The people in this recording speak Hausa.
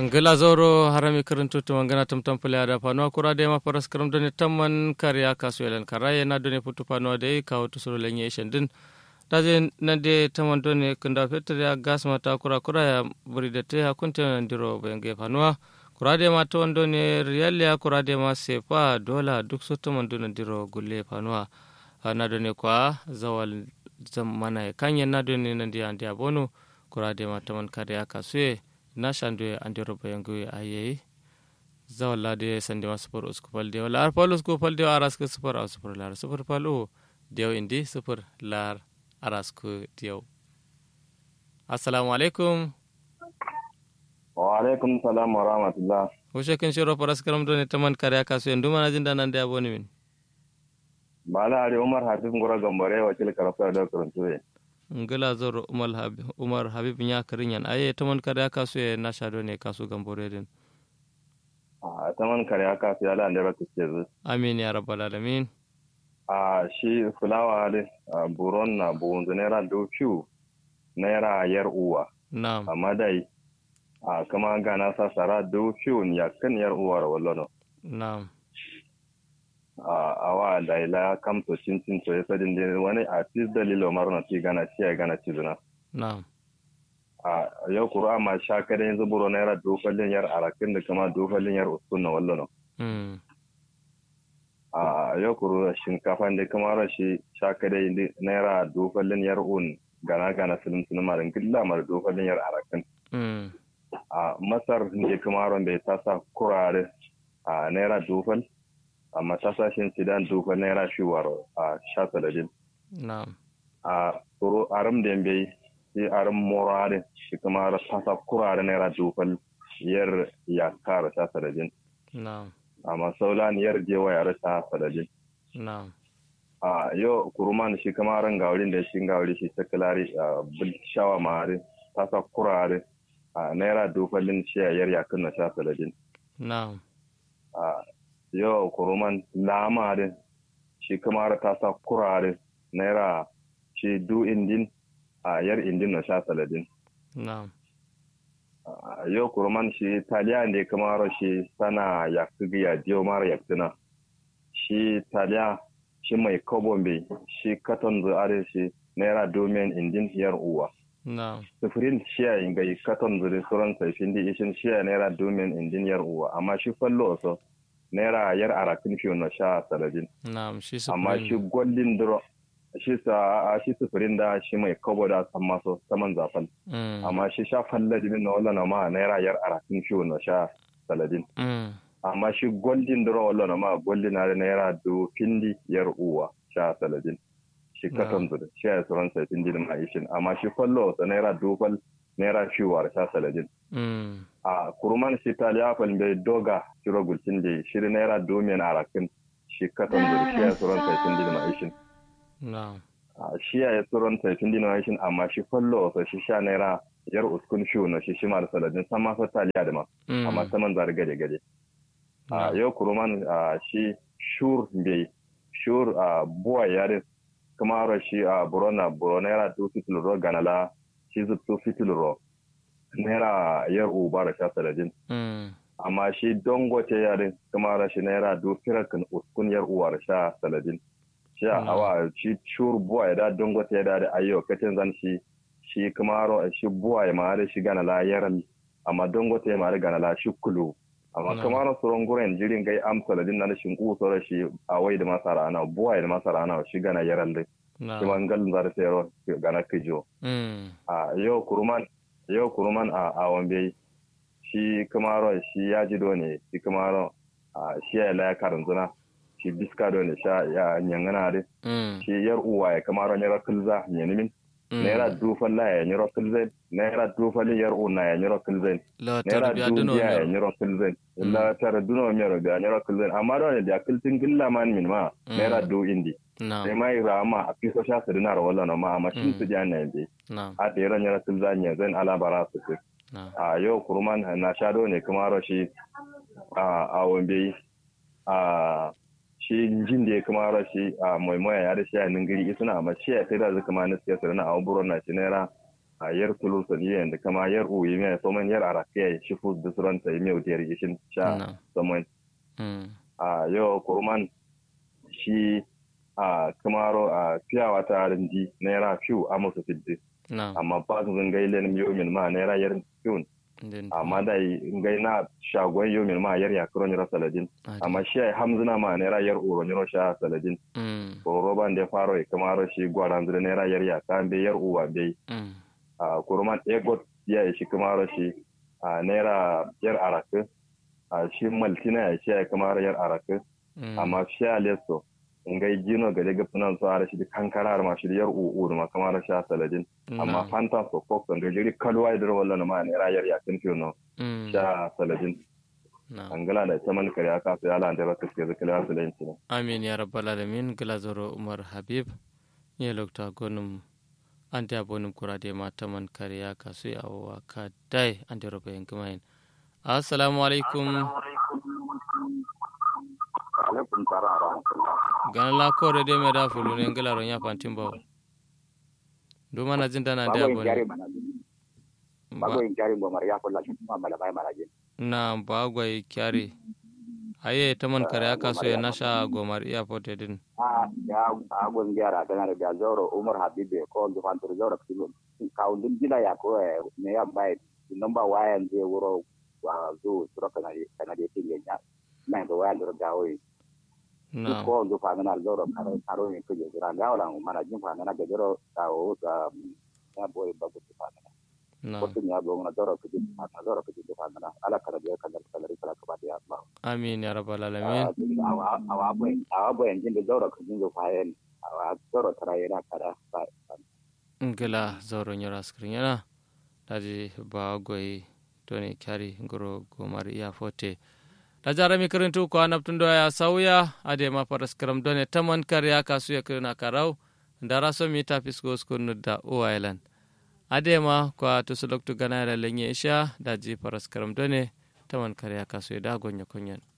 ngila zoro harami karanto to mangana tam tam pule ada pano kura de ma paras karam doni tamman karya kasu elen karaye na doni putu pano de kawo to soro lenye shendin daje nande tamman doni kunda fetter ya gas mata kura kura ya buri de te hakunte ndiro benge panwa kura de ma to doni riyal ya kura de ma sefa dola duk so tamman doni ndiro gulle panwa na doni kwa zawal zamana kanya na doni nandi andi abono kura de ma tamman karya kasu na shandu andi robo yangu aye zawalla de sande ma super usku palde wala ar pal usku palde aras ke super au super lar super palu dew indi super lar aras ku dew assalamu alaikum wa alaikum salam wa rahmatullah wushe kin shiro paras karam do ne taman kare aka su endu mana jinda nan da aboni min bala ari umar hafiz ngora gambare wakil karafta da karantuwe ngala zoro umar habib umar habib nya karinyan aye taman kare aka su na shado ne kasu gambore din a taman kare aka su ala ne raka ce zu amin ya rabbal alamin a shi fulawa ne buron na buwunzu naira dofiu naira yar uwa na'am amma dai a kama gana sa sara dofiu ya kan yar uwa wallono na'am a awa da ila kam to cin cin to ya sadin da wani a tis dalilo marno ti gana ci ya gana ci zuna na'am a yau kura ma sha kada yanzu buro naira dofalin yar arakin da kama dofalin yar uskun na wallono mm a yau kuru shinkafa da kama rashi sha kada naira dofalin yar un gana gana silim silim marin gilla mar dofalin yar arakin mm a masar da kama ron bai tasa kurare a naira dofal amma tasashin sidan dofal naira shiwar a sha saladin na'am a kuru aram da bai shi aram morare shi kama ra tasa kurare naira dofal yar ya kara sha saladin na'am amma saulan yar jewa ya rasa saladin na'am a yau kuruman shi kama ran gaurin da shi gauri shi ta kilari a bil shawa mare tasa kurare a naira dofalin shi yar ya kunna sha saladin na'am a yau kuruman lamarin shi kamar ta sa kurare naira shi du indin a yar indin na sha saladin na'am a yau kuruman shi taliya ne kamar shi sana ya kugi ya jiyo mara ya tuna shi taliya shi mai kobon bai shi katon zuare shi naira domin indin yar uwa na'am sufurin shiya ga katon zuri suran saifin di ishin shiya naira domin indin yar uwa amma shi fallo so naira yar arakin fiye na sha saladin na'am shi amma sufurin shi gwallin duro shi sa shi sufurin da shi mai kabo da san maso saman zafal mm amma shi sha falladin na wala na ma naira yar arakin fiye na sha saladin mm amma shi gwallin duro wala na ma gwallin na da naira do findi yar uwa sha saladin shi Na'am. katon zuri shi ya suran sai findi da ma ishin amma shi fallo sa naira dofal naira fiye sha saladin mm a kuruman shi taliya fal bai doga shiro gulcin da shiri naira domin arakin shi katon zuri shi ya suran sai findi da ma ishin na'am a shi ya suran sai findi da ma ishin amma shi fallo sa shi sha naira yar uskun fiye na shi shi ma da saladin san ma sa taliya da ma mm amma saman zari gade gade a na'am. yau kuruman a shi shur bai shur a buwa yare kuma ra shi a burona burona yara tu fitilro ganala shi zu tu fitilro naira yar uba da sha saladin mm amma shi dongote yare kuma ra shi naira du firakin uskun yar uwa da sha saladin shi a Mm. awa shi shur buwa ya da dongote ya da da ayyo katin zan shi shi kuma ro shi buwa ya ma da shi ganala yaran amma dongote ya ma da ganala shi kulu amma No. kamar suron guren jirin gai amsa da na shin ku sore shi a wai da masara ana buwa da masara ana shi gana yaran dai shi na'am man galin zara sayro gana kijo mm a yau kuruman yau kuruman a a wambe shi kamaro shi ya ji ne shi kamaro a shi ya la ya karanzuna shi biska ne sha ya nyangana dai mm shi yar uwa ya kamaro ne rakilza nyanimin mm naira dufan la ya nyiro kilzen naira dufan yar una ya nyiro kilzen la naira tarbiya duno dubiya ya ne nyiro kilzen illa tara duno mero biya nyiro kilzen amma da da kiltin gilla man min ma Mm. naira du indi sai na'am mai rama a fiso sha su dinar wala na ma amma shin Mm. su ja na yande na'am a da yara nyiro kilzen ya zan ala bara su ce na'am a yau kurman na shado ne kuma rashi a a wambe a shi jin da ya kuma rashi a maimoya ya da shi a ningiri isuna amma shi ya sai da zai kuma na siyasa na a buron na shi naira a yar tulu so ni yanda kama yar u yi mai soman yar arakiya shi fu da suran ta yi mai udiyar gishin sha na soman mm a yau kurman shi a kamaro a fiyawa ta rindi naira fiw a musu fiddi na amma ba su zan gai lenin yomin ma naira yar fiw den amma da gai na shagon yomin ma yar ya kuro nira saladin amma shi ai hamzina ma naira yar uro niro sha saladin mm ko roban da faro ya kamaro shi gwaran zira naira yar ya kan bai yar uwa bai mm a kurman egot ya yi shi kamaro shi a naira yar araka a shi maltina ya shi ya kamaro yar araka mm amma sha leso ngai jino gade ga funan so ara shi kankara ma shi yar uu ma kamar sha saladin amma na fanta so kok da jiri kalwa idir wallan ma ne rayar ya kin fiyo mm sha saladin na angala da taman kare aka sai ala da raka ke zakala saladin ne amin ya rabbal alamin glazoro umar habib ye lokta gonum ante abonum kurade mataman kariya kasu ya wa ka dai ante robe yankumain assalamu alaikum alaikum tara a rahmatullah gana la kore de me da fulu ne ngala ro nya fantin bawo do mana jinda na da bago in abon jari mana bago in jari bo mar ya ko la shi ma mala bai mala je na bagwai kyare aye taman kariya kasu ya nasha gomar iya fote din a ya a gon jara kana da zoro umar habibe ko do fan to zoro kilo ka undin gila ya ko ne ya bai number wayan je wuro wa zo sura kana kana de tinga nya na do wayan do gawo na ko do fa na zoro karo karo ni ko jira gawo la mana jin fa na ga zoro ka o ta ya boy bago fa na na ko tin ya go na zoro ko jin fa na zoro ko jin fa na ala kala de kala kala kala ka ba ya Allah amin ya rabbal alamin awa boy awa boy jin da zoro ko jin do fa yen awa zoro tara yana kada ba ngala zoro nyora skrin yana daji bagwai toni kyari ngoro gomar iya fote da jara mi karantu ko anaptun do ya sauya ade ma paras karam done taman kariya kasu ya kirna karau ndara so mi tapis go skonu da o island ade ma ko to sulok tu gana la lenye isha daji paras karam done taman kariya kasu ya da gonya konyen